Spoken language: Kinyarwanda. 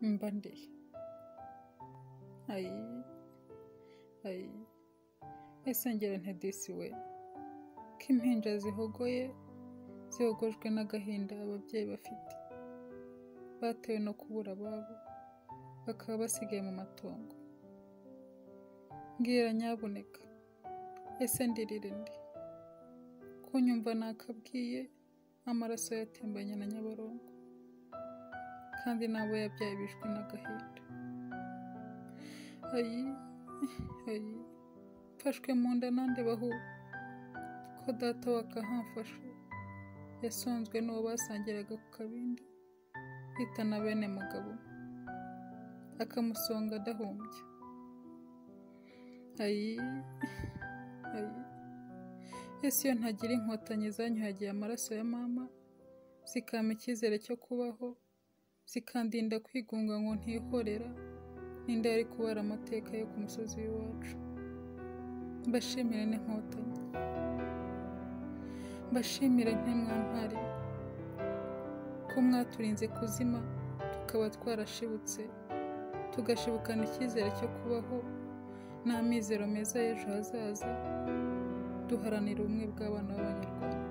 Mbandeye. Ayi. Ayi. Ese ngera ntedisi we. Ko impinja zihogoye zihogojwe n'agahinda ababyeyi bafite. Batewe no kubura ababo bakaba basigaye mu matongo. Mbwira nyabuneka. Ese ndirire nde? Kunyumva nakabwiye amaraso yatembanye na Nyabarongo. Kandi n'abo yabyaye bishwe n'agahinda. Ayi, ayi, mfashwe mu nda nandebaho ko data wakahamfashe yasonzwe n'uwo basangiraga ku kabindi yita na bene mugabo akamusonga adahumbya. Ayi, ayi, ese iyo ntagira inkotanyi zanyuhagiye amaraso ya mama zikampa icyizere cyo kubaho zikandinda kwigunga ngo ntihorera ninde yari kubara amateka yo ku musozi w'iwacu mbashimire n'inkotanyi mbashimire nk'imwantare ko mwaturinze kuzima tukaba twarashibutse tugashibukana icyizere cyo kubaho n'amizero meza y'ejo hazaza duharanira ubumwe bw'abana b'abanyarwanda